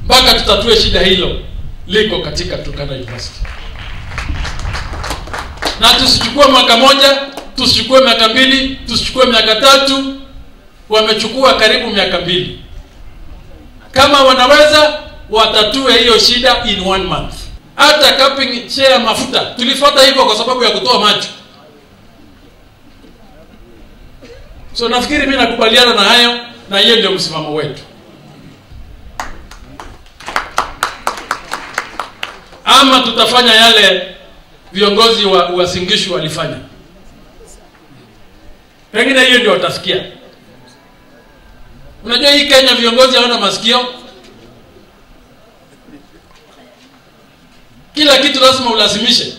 mpaka tutatue shida hilo liko katika Turkana University, na tusichukue mwaka moja, tusichukue miaka mbili, tusichukue miaka tatu. Wamechukua karibu miaka mbili. Kama wanaweza watatue hiyo shida in one month. Hata capping share ya mafuta tulifuata hivyo kwa sababu ya kutoa macho. So nafikiri mimi nakubaliana na hayo, na hiyo ndio msimamo wetu. Ama tutafanya yale viongozi wa Uasin walifanya, pengine hiyo ndio watasikia. Unajua hii Kenya viongozi hawana masikio, kila kitu lazima ulazimishe.